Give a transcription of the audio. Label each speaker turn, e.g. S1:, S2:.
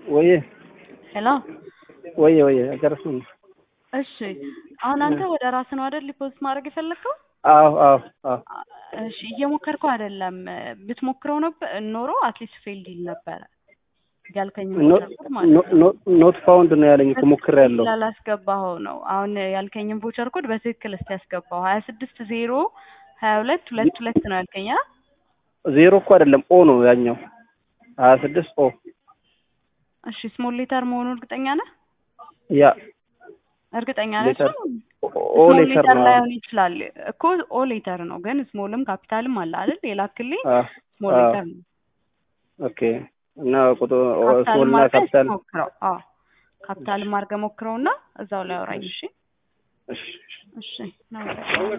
S1: ወየ
S2: ሄሎ
S1: ወየ ወየ ጨርሱን።
S2: እሺ አሁን አንተ ወደ ራስህ ነው አይደል ዲፖዚት ማድረግ የፈለግከው?
S1: አዎ አዎ አዎ
S2: እሺ እየሞከርከው አይደለም። ብትሞክረው ነበር ኖሮ አትሊስት ፌልድ ይል ነበረ ያልከኝ
S1: ኖት ፋውንድ ነው ያለኝ እኮ ሞክሬያለሁ።
S2: ስላላስገባኸው ነው። አሁን ያልከኝን ቮቸር ኮድ በትክክል እስቲ ያስገባው ሀያ ስድስት ዜሮ ሀያ ሁለት ሁለት ሁለት ነው ያልከኝ አ
S1: ዜሮ እኮ አይደለም ኦ ነው ያኛው ሀያ ስድስት ኦ
S2: እሺ ስሞል ሌተር መሆኑ እርግጠኛ ነህ?
S1: ያ
S2: እርግጠኛ ነህ?
S1: ሌተር ኦ
S2: ስሞል
S1: ሌተር
S2: ሌተር
S1: ነው
S2: ላይሆን ይችላል እኮ ኦ ሌተር ነው፣ ግን ስሞልም ካፒታልም አለ አይደል? የላክልኝ
S1: አ
S2: ስሞል
S1: አ
S2: ሌተር ነው።
S1: ኦኬ እና ቁጥር
S2: ካፒታልም
S1: ስሞልና
S2: አድርገህ
S1: ካፒታል
S2: ሞክረው። አዎ ካፒታልም አድርገህ ሞክረውና እዛው ላይ አውራኝ። እሺ
S1: እሺ
S2: እሺ ነው